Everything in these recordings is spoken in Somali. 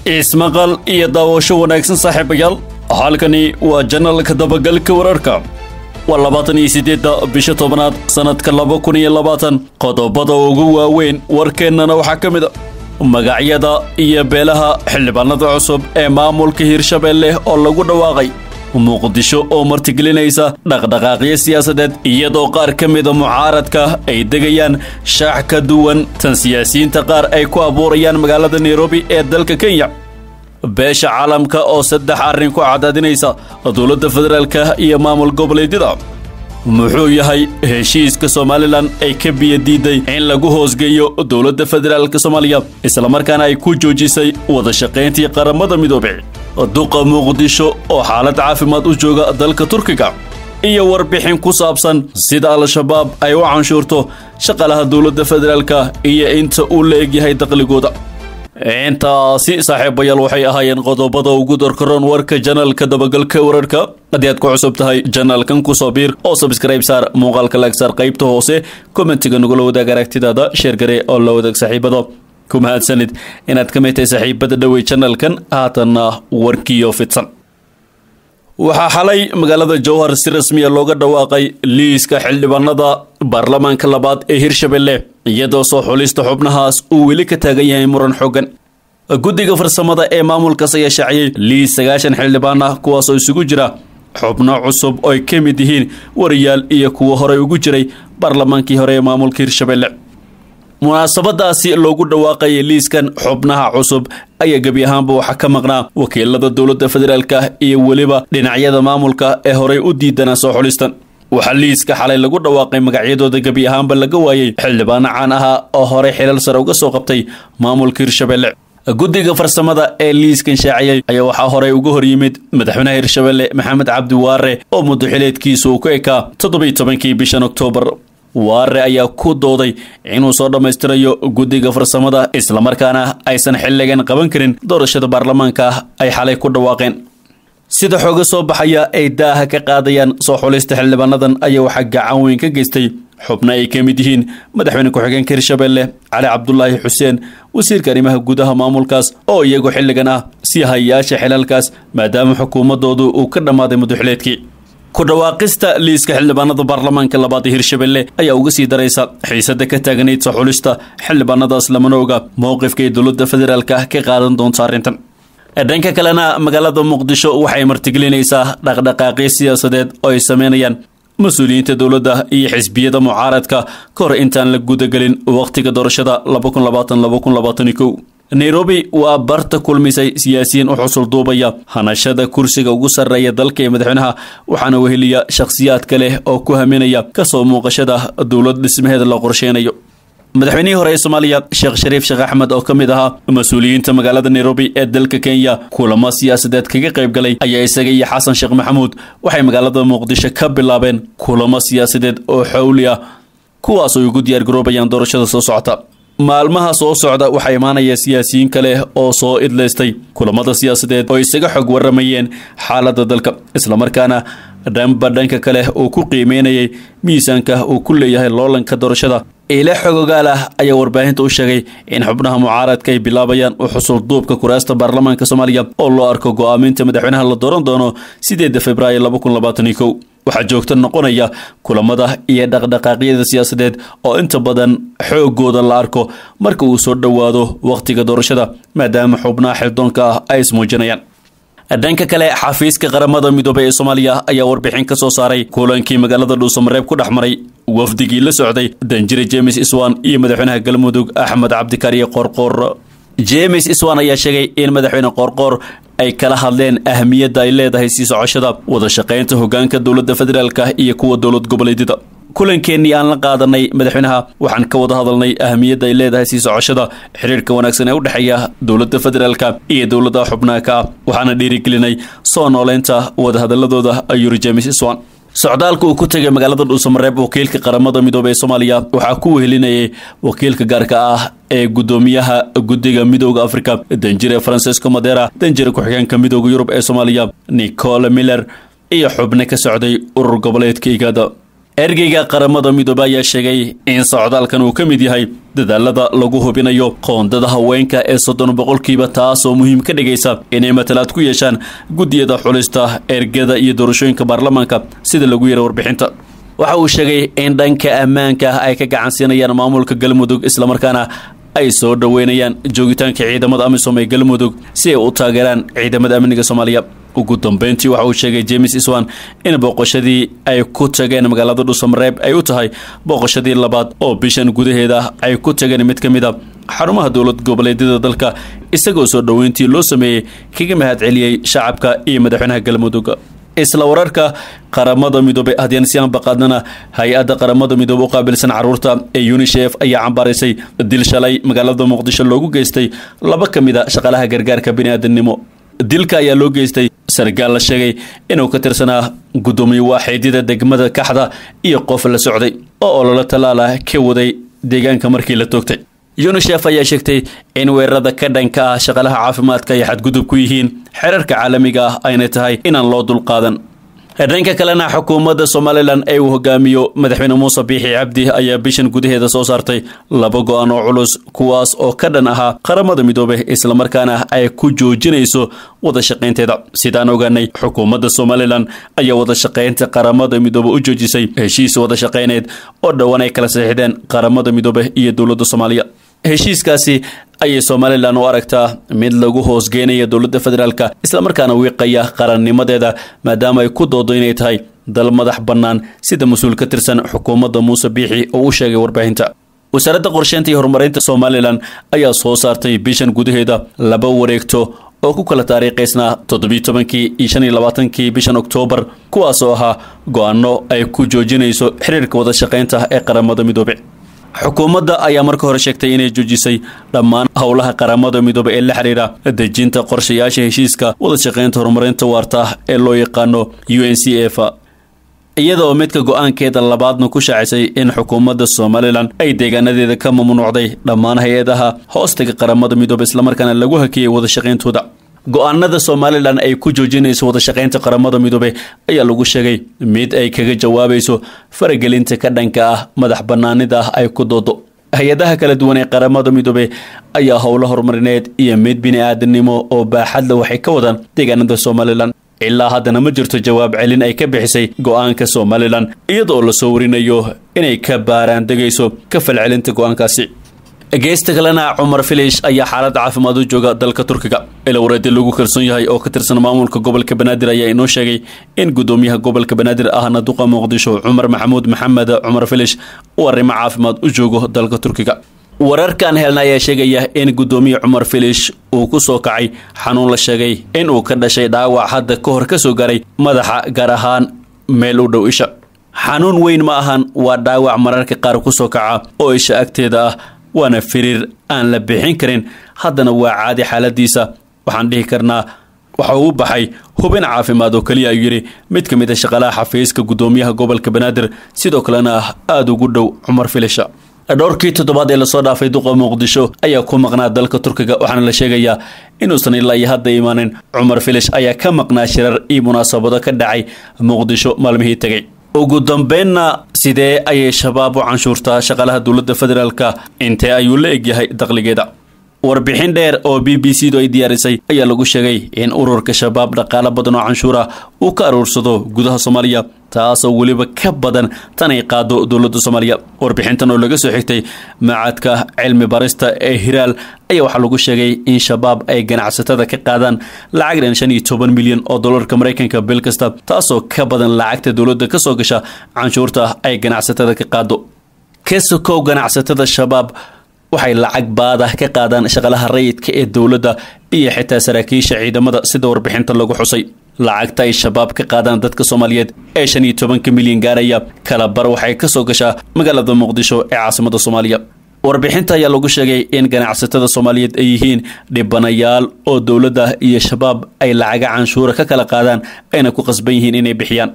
ismaqal iyo daawasho wanaagsan saaxiibayaal halkani waa janalka dabagalka wararka waa labaatan iyo siddeedda bisha tobnaad sannadka laba kun iyo labaatan qodobada ugu waaweyn warkeennana waxaa ka mid a magacyada iyo beelaha xildhibaanada cusub ee maamulka hirshabeelle oo lagu dhawaaqay muqdisho oo martigelinaysa dhaqdhaqaaqyo siyaasadeed iyadoo qaar ka mida mucaaradka ay degayaan shaax ka duwan tan siyaasiyiinta qaar ay ku abuurayaan magaalada nairobi ee dalka kenya beesha caalamka oo saddex arrin ku cadaadinaysa dowladda federaalka iyo maamul goboleedyada muxuu yahay heshiiska somalilan ay ka biyo diiday in lagu hoosgeeyo dowladda federaalka soomaaliya islamarkaana ay ku joojisay wada shaqayntii qaramada midoobey duqa muqdisho oo xaalad caafimaad u jooga dalka turkiga iyo warbixin ku saabsan sida al-shabaab ay u canshuurto shaqalaha dowladda federaalka iyo inta uu la egyahay daqligooda intaasi saaxiibayaal waxay ahaayeen qodobada ugu darkaroon warka janalka dabagalka wararka haddii aad ku cusub tahay janalkan kusoo biir oo sabskrayb saar muuqaalka laag saar qaybta hoose kommentiga nagula wadaag aragtidaada sheergare oo la wadaag saaxiibada ku mahadsanid inaad ka mid tahay saaxiibada dhowey janalkan haatanna warkiyo fidsan waxaa xalay magaalada jowhar si rasmiya looga dhawaaqay liiska xildhibaanada baarlamaanka labaad ee hirshabelle iyadoo soo xulista xubnahaas uu weli ka taagan yahay muran xoogan guddiga farsamada ee maamulkaas ayaa shaaciyey liis sagaashan xildhibaan ah kuwaasoo isugu jira xubno cusub oo ay ka mid yihiin wariyaal iyo kuwo horey ugu jiray baarlamaankii hore ee maamulka hirshabelle munaasabadaasi loogu dhawaaqayay liiskan xubnaha cusub ayaa gebi ahaanba waxaa ka maqnaa wakiilada dowladda federaalka iyo weliba dhinacyada maamulka ee horey u diidanaa soo xulistan waxaa liiska xalay lagu dhawaaqay magacyadooda gebi ahaanba laga waayey xildhibaano caan ahaa oo horey xilal sare uga soo qabtay maamulka hirshabelle guddiga farsamada ee liiskan shaaciyey ayaa waxaa horey uga hor yimid madaxweynaha hirshabelle maxamed cabdi waare oo muddo xileedkiisa uu ku ekaa toddobiy tobankii bishan oktoobar waare ayaa ku dooday inuu soo dhammaystirayo guddiga farsamada islamarkaana aysan xilligan qaban karin doorashada baarlamaanka ay xalay ku dhawaaqeen sida xooga soo baxaya ay daaha ka qaadayaan soo xulista xildhibaanadan ayaa waxaa gacan weyn ka geystay xubno ay ka mid yihiin madaxweyne ku-xigeenka hirshabelle cali cabdulaahi xuseen wasiirka arrimaha gudaha maamulkaas oo iyagu xilligan ah si hayaasha xilalkaas maadaama xukuumadoodu uu ka dhammaaday muddoxileedkii ku dhawaaqista liiska xildhibaanada baarlamaanka labaad ee hirshabelle ayaa uga sii daraysa xiisada ka taagnayd soo xulista xildhibaanadaas lamana oga mowqifka ay dowladda federaalka ka qaadan doonto arrintan dhanka kalena magaalada muqdisho waxay martigelinaysaa dhaqdhaqaaqyo siyaasadeed oo ay sameynayaan mas-uuliyiinta dowladda iyo xisbiyada mucaaradka ka hor intaan la gudagelin wakhtiga doorashada nairobi waa barta kulmisay siyaasiyiin u xusul duubaya hanashada kursiga ugu sarreeya dalka ee madaxweynaha waxaana weheliya shakhsiyaadka leh oo ku haminaya kasoo muuqashada dowlad dhismaheeda la qorsheynayo madaxweynihii hore ee soomaaliya sheekh shariif sheekh axmed oo ka mid ahaa mas-uuliyiinta magaalada nairobi ee dalka kenya kulamo siyaasadeed kaga qayb galay ayaa isaga iyo xasan sheekh maxamuud waxay magaalada muqdisho ka bilaabeen kulamo siyaasadeed oo xowli ah kuwaas ay ugu diyaargaroobayaan doorashada soo socota maalmaha soo socda waxaa imaanaya siyaasiyiin kale oo soo idlaystay kulamada siyaasadeed oo isaga xog waramayeen xaaladda dalka islamarkaana dhanba dhanka kale uu ku qiimeynayay miisaanka uu ku leeyahay loolanka doorashada ile xogogaal ah ayaa warbaahinta u sheegay in xubnaha mucaaradka ay bilaabayaan u xusul duubka kuraasta baarlamaanka soomaaliya oo loo arko go-aaminta madaxweynaha la dooran doono sideeda februaayo waxaa joogta noqonaya kulamada iyo dhaqdhaqaaqyada siyaasadeed oo inta badan xoogooda la arko marka uu soo dhowaado wakhtiga doorashada maadaama xubnaha xildoonka ah ay ismuujinayaan dhanka kale xafiiska qaramada midoobey ee soomaaliya ayaa warbixin ka soo saaray kulankii magaalada dhuusamareeb ku dhex maray wafdigii la socday danjire james iswan iyo madaxweynaha galmudug axmed cabdikariye qoorqoor james iswan ayaa sheegay in madaxweyne qoorqoor ay kala hadleen ahamiyadda ay leedahay sii socoshada wada shaqaynta hogaanka dowladda federaalka iyo kuwa dowlad goboleedyada kulankeenii aan la qaadanay madaxweynaha waxaan ka wada hadalnay ahamiyadda ay leedahay sii socoshada xiriirka wanaagsan ee u dhexeeya dowladda federaalka iyo dowladaha xubnaha ka ah waxaana dhiirigelinay soo nooleynta wadahadaladooda ayuri james iswan socdaalka uu ku tegay magaalada dhuusamareeb wakiilka qaramada midoobey ee soomaaliya waxaa ku wehelinayay wakiilka gaarka ah ee gudoomiyaha guddiga midooda africa danjire francesco madera danjire ku-xigeenka midooda yurub ee soomaaliya nicole miller iyo xubno ka socday urur goboleedka igada ergeyga qaramada midoobe ayaa sheegay in socdaalkan uu ka mid yahay dadaalada lagu hubinayo qoondada haweenka ee soddon boqolkiiba taas oo muhiim ka dhigaysa inay matalaad ku yeeshaan guddiyada xulista ergada iyo doorashooyinka baarlamaanka sida lagu yara warbixinta waxa uu sheegay in dhanka ammaanka ay ka gacan siinayaan maamulka galmudug islamarkaana ay soo dhoweynayaan joogitaanka ciidamada amisom ee galmudug si ay u taageeraan ciidamada amniga soomaaliya ugu dambeyntii waxa uu sheegay james iswan in booqashadii ay ku tageen magaalada dhuusamareeb ay u tahay booqashadii labaad oo bishan gudaheeda ay ku tageen mid ka mid a xarumaha dowlad goboleedyada dalka isagoo soo dhoweyntii loo sameeyey kaga mahad celiyey shacabka iyo madaxweynaha galmudug isla wararka qaramada midoobe haddiyaan si aanbaqaadnana hay-adda qaramada midoobe u qaabilsan caruurta ee unisef ayaa cambaaraysay dil shalay magaalada muqdisho loogu geystay laba ka mid a shaqaalaha gargaarka bini'aadamnimo dilka ayaa loo geystay sargaal la sheegay inuu ka tirsanaa guddoomiye waaxeedyada degmada kaxda iyo qof la socday oo ololo tallaala ka waday deegaanka markii la toogtay unisef ayaa sheegtay in weerarada ka dhanka ah shaqaalaha caafimaadka ay xadgudub ku yihiin xeerarka caalamiga ah ayna tahay inaan loo dulqaadan dhanka kalena xukuumadda somalilan ee uu hogaamiyo madaxweyne muuse biixi cabdi ayaa bishan gudaheeda soo saartay laba go-aan oo culus kuwaas oo ka dhan ahaa qaramada midoobe islamarkaana ay ku joojinayso wada shaqaynteeda sidaan ogaanay xukuumadda somalilan ayaa wada shaqaynta qaramada midoobe u joojisay heshiis wada shaqayneed oo dhowaan ay kala saxiixdeen qaramada midoobe iyo dowladda soomaaliya heshiiskaasi ayay somalilan u aragtaa mid lagu hoosgeynaya dowladda federaalka islamarkaana wiiqaya qarannimadeeda maadaama ay ku doodo inay tahay dal madax bannaan sida mas-uul ka tirsan xukuumadda muuse biixi oo u sheegay warbaahinta wasaaradda qorsheynta iyo horumarinta somalilan ayaa soo saartay bishan gudaheeda laba wareegto oo ku kala taariikhaysnaa toddobiyi tobankii iyo shan iyo labaatankii bishan oktoobar kuwaas oo ahaa go-aano ay ku joojinayso xiriirka wada shaqaynta ee qaramada midoobe xukuumadda ayaa marka hore sheegtay inay joojisay dhammaan howlaha qaramada midoobe ee la xidhiira dejinta qorshayaasha heshiiska wada shaqaynta horumarinta waarta ee loo yaqaano u n c f iyada oo midka go-aankeeda labaadna ku shaacisay in xukuumadda somalilan ay deegaanadeeda ka mamnuucday dhammaan hay-adaha hoostaga qaramada midoobe islamarkaana lagu hakiyey wada shaqayntooda go-aanada somalilan ay ku joojinayso wada shaqaynta qaramada midoobe ayaa lagu sheegay mid ay kaga jawaabayso faragelinta ka dhanka ah madax banaanida ah ay ku doodo hay-adaha kala duwan ee qaramada midoobe ayaa howlo horumarineed iyo mid bini-aadanimo oo baaxadla waxay ka wadaan deegaanada somalilan ilaa haddana ma jirto jawaab celin ay ka bixisay go-aanka somalilan iyadaoo lasoo warinayo inay ka baaraan degayso ka falcelinta go-aankaasi geesta kalena cumar filish ayaa xaalad caafimaad u jooga dalka turkiga ilowreedi lagu kalsoon yahay oo ka tirsan maamulka gobolka banaadir ayaa inoo sheegay in guddoomiyaha gobolka banaadir ahna duqa muqdisho cumar maxamuud maxamed cumar filish uu arrimo caafimaad u joogo dalka turkiga wararkan helna ayaa sheegaya in guddoomiye cumar filish uu ku soo kacay xanuun la sheegay in uu ka dhashay dhaawac hadda ka hor ka soo garay madaxa gaar ahaan meel u dhow isha xanuun weyn ma ahan waa dhaawac mararka qaar ku soo kaca oo isha agteeda ah waana firiir aan la bixin karin haddana waa caadi xaaladiisa waxaan dhihi karnaa waxa uu baxay hubin caafimaad oo keliya ayuu yidhi mid ka mid a shaqaalaha xafiiska guddoomiyaha gobolka banaadir sidoo kalena ah aada ugu dhow cumar filisha dhowrkii toddobaad ee lasoo dhaafay duqa muqdisho ayaa ku maqnaa dalka turkiga waxaana la sheegayaa inuusan ilaa iyo hadda imaanin cumar filish ayaa ka maqnaa shirar iyo munaasabado ka dhacay muqdisho maalmihii tegay ugu dambeynna sidee ayay shabaab u canshuurtaa shaqaalaha dowladda federaalka intee ayuu la egyahay dakhligeeda warbixin dheer oo b b c du ay diyaarisay ayaa lagu sheegay in ururka shabaab dhaqaalo badan oo canshuura uu ka aruursado gudaha soomaaliya taasoo weliba ka badan tan ay qaado dowladda soomaaliya warbixintan oo laga soo xigtay macadka cilmi barista ee hiraal ayaa waxaa lagu sheegay in shabaab ay ganacsatada ka qaadaan lacag dhan shan iyo toban milyan oo dollarka maraykanka bil kasta taasoo ka badan lacagta dowladda ka soo gasha canshuurta ay ganacsatada ka qaado ka sokow ganacsatada shabaab waxay lacag baada ka qaadaan shaqalaha rayidka ee dowladda iyo xitaa saraakiisha ciidamada sida warbixinta lagu xusay lacagta ay shabaab ka qaadaan dadka soomaaliyeed ee shan iyo tobanka milyan gaaraya kala bar waxay ka soo gashaa magaalada muqdisho ee caasimada soomaaliya warbixinta ayaa lagu sheegay in ganacsatada soomaaliyeed ay yihiin dhibanayaal oo dowladda iyo shabaab ay lacaga canshuura ka kala qaadaan ayna ku qasban yihiin inay bixiyaan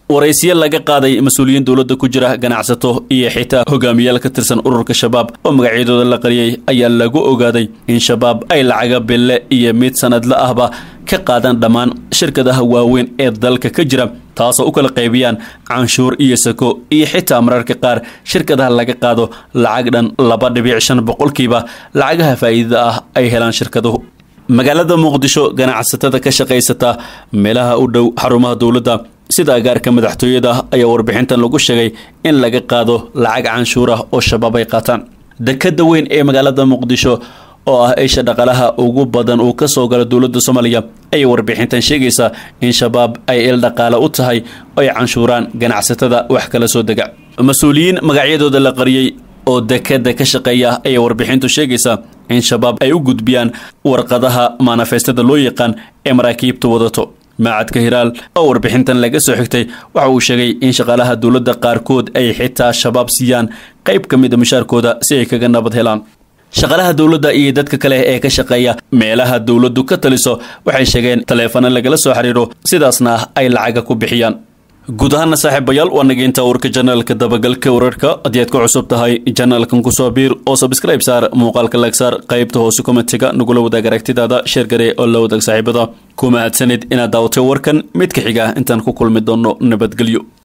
waraysiyo laga qaaday mas-uuliyiin dowladda ku jira ganacsato iyo xitaa hogaamiyaal ka tirsan ururka shabaab oo magacyadooda la qariyey ayaa lagu ogaaday in shabaab ay lacaga bille iyo mid sanadla ahba ka qaadaan dhammaan shirkadaha waaweyn ee dalka ka jira taasoo u kala qaybiyaan canshuur iyo sako iyo xitaa mararka qaar shirkadaha laga qaado lacag dhan laba dhibic shan boqolkiiba lacagaha faa'iidada ah ay helaan shirkaduhu magaalada muqdisho ganacsatada ka shaqaysata meelaha u dhow xarumaha dowladda sida agaarka madaxtooyada ayaa warbixintan lagu sheegay in laga qaado lacag canshuur ah oo shabaab ay qaataan dekada weyn ee magaalada muqdisho oo ah isha dhaqalaha ugu badan uu ka soo galo dowladda soomaaliya ayay warbixintan sheegaysaa in shabaab ay il dhaqaale u tahay oo ay canshuuraan ganacsatada wax kala soo dega mas-uuliyiin magacyadooda la qariyey oo dekada ka shaqeeya ayay warbixintu sheegaysaa in shabaab ay u gudbiyaan warqadaha manifestada loo yaqaan ee maraakiibtu wadato maacadka hiraal oo warbixintan laga soo xigtay waxa uu sheegay in shaqaalaha dowladda qaarkood ay xitaa shabaab siiyaan qayb ka mida mushaarkooda si ay kaga nabad helaan shaqaalaha dowladda iyo dadka kale ee ka shaqeeya meelaha dowladdu ka taliso waxay sheegeen taleefano lagala soo xiriiro sidaasna ay lacaga ku bixiyaan guud ahaana saaxiibayaal waa nageynta warka janaalka dabagalka wararka haddii aad ku cusub tahay janaalkan kusoo biir oo sabscribe saar muuqaalka lag saar qaybta hoose kommentiga nagula wadaag aragtidaada sheer garee oo la wadaag saaxiibada ku mahadsanid inaad daawatay warkan mid ka xiga intaan ku kulmi doono nabadgelyo